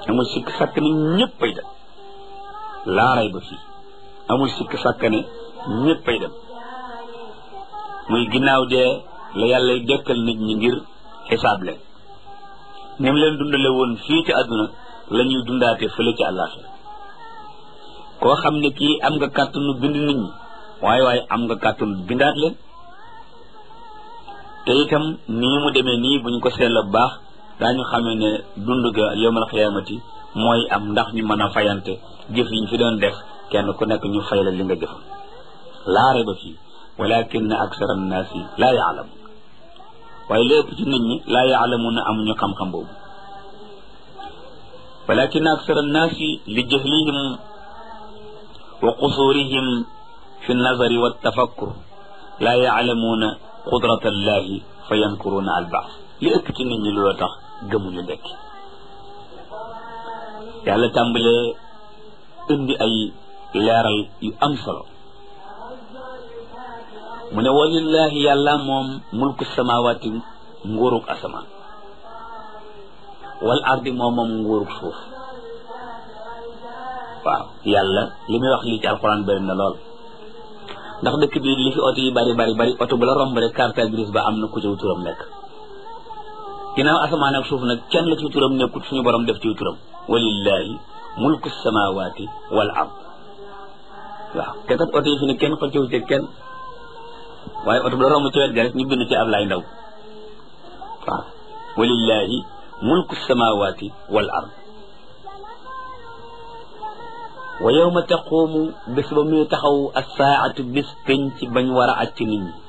amul sikk sàkk ne ñëppay dem laaray ba fii amul sikk sàkk ne ñëppay dem muy ginnaaw dee la yàlla dekkal nit ñi ngir xisaab leen ni mu leen dundale woon fii ci àdduna la ñuy dundaate fële ci àllaaxira koo xam ne kii am nga kàttanu bind nit ñi waaye waaye am nga kàttanu bindaat leen te itam nii mu demee nii buñ ko seetla bu baax daañu xamee ne dund ga yowmal xiyaamati mooy am ndax ñu mën a fayante jëf yi ñu fi doon def kenn ku nekk ñu fay la li nga jëfal laare ba fii walakin aksara annaasi laa yaalamu waaye lépp ci nit ñi laa yaalamuuna amuñu xam-xam boobu walakin aksara annaasi li jahlihim wa qusurihim fi nazari wa tafakkur laa yaalamuuna qudrata allahi fa yankuruuna albaas li ëpp ci nit ñi loolu tax gëmuñu dekki yàlla tàmbalee indi ay leeral yu am solo mu ne walillahi yàlla moom mulku samawaati nguurug asamaan wal ardi moom moom nguurug suuf waaw yàlla li muy wax lii ci alxuraan bëri na lool ndax dëkk bi li fi oto yi bari bari bari oto bu la romb rek carte grise ba am na ku ci turam nekk ginnaaw asamaan ak suuf nag kenn la ci turam nekkut suñu borom def ci turam walillahi mulku samawaati wal ard waaw te kat oto yi fi ne kenn xëccewu ci kenn waaye oto bu la romb ci wet ga rek ñu bind ci Ablaay Ndaw waaw walillahi mulku samawaati wal ard wa yawma taqumu bés ba muy taxaw assaatu bis penc bañ war a acc nit ñi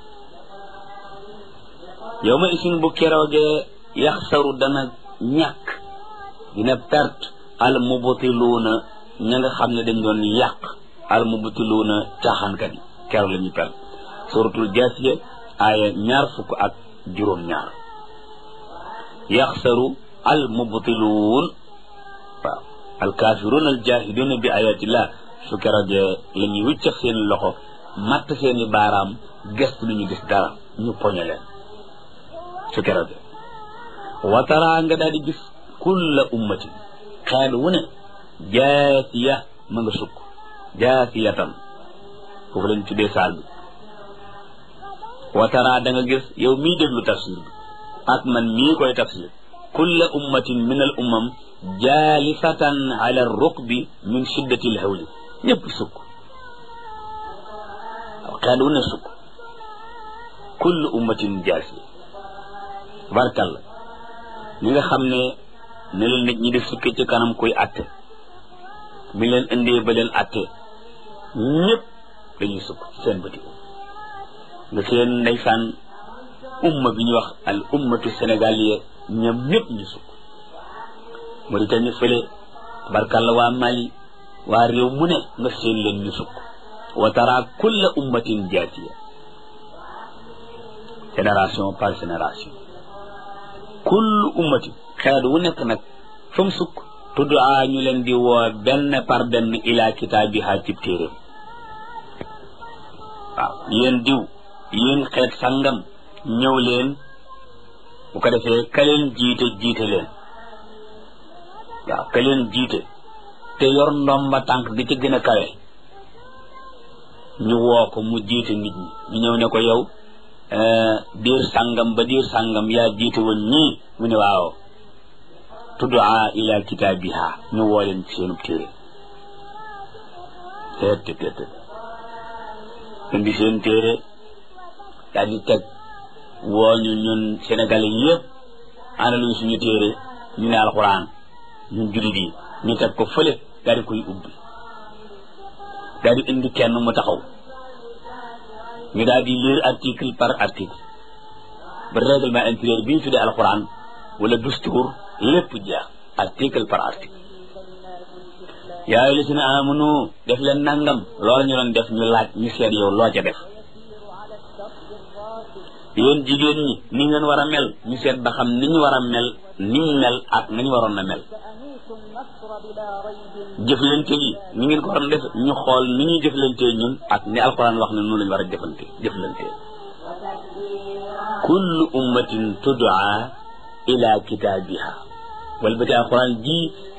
yawma isin bu keroogee yaxsaru dana ñàkk dina perte al mubtiluuna ña nga xam ne dañ doon yàq al mubtiluuna caaxaankat yi keroog la ñuy perte suratul jaasiya aaya ñaar fukk ak juróom-ñaar yaxsaru al mubtiluun waaw al kaafiruun al jaahiduuna bi ayatillah su keroogee la ñuy wiccax seen loxo matt seeni baaraam gëstu lu ñu gis dara ñu poñe leen su keroogee wataraa nga daal di gis kulla ummatin xeet wu ne jaasiya ma nga sukk jaasiyatan foofu lañ tuddee saal bi wataraa da nga gis yow mii déglu tafsir bi ak man mii koy tafsir kulla ummatin min al ummam jaalisatan ala rukbi min shiddati l hawli ñëpp sukk waaw xeet wu ne sukk kulla ummatin jaasiya barkalla ñi nga xam ne ne leen nit ñi di sukki ci kanam kuy atte bi leen indee ba leen atte ñëpp dañuy sukk ci seen bëti nga seen ndeysaan umma bi ñuy wax al ummatu sénégaliya ñoom ñëpp ñu sukk Mauritanie fële barkalla waa Mali waa réew mu ne nga seen leen ñu sukk wa tara kulla ummatin jaatiya génération par génération kullu ummati xeet wu nekk nag fa mu sukk tudd a ñu leen di woo benn par benn ila kitaabiha cib téeréem waaw yéen diw yéen xeet sangam ñëw leen bu ko defee ka leen jiite jiite leen waaw ka leen jiite te yor ndomba tànk gi ci gën a kawe ñu woo ko mu jiite nit ñi ñu ñëw ne ko yow diir sàngam ba diir sàngam yaa jiite woon ñii mu ne waaw tuddaa ila kitaabiha ñu woo leen ci seenub téere teet te teet indi seen téere daal di teg woo ñu ñun sénégalais yëpp ana luñ suñu téere ñu ne alxuraan ñun jullit yi ñu teg ko fële daal di koy ubbi daal di indi kenn mu taxaw ñu daal di lire article par article ba règlement intérieur bi ñu tuddee alxuraan wala dustuur lépp jeex article par article yaa ayyuhal lazina amanu def leen nangam loolu ñu doon def ñu laaj ñu seet yow loo ca def yéen jigéen ñi ni ngeen war a mel ñu seet ba xam ni ñu war a mel ni ñu mel ak nañu waroon a mel jëflante gi ni ngeen ko waroon def ñu xool ni ñuy jëflante ñun ak ni alquran wax ne noonu lañu war a jëflante jëflante kullu ummatin tud'a ila kitaabiha wal ba ci alquran ji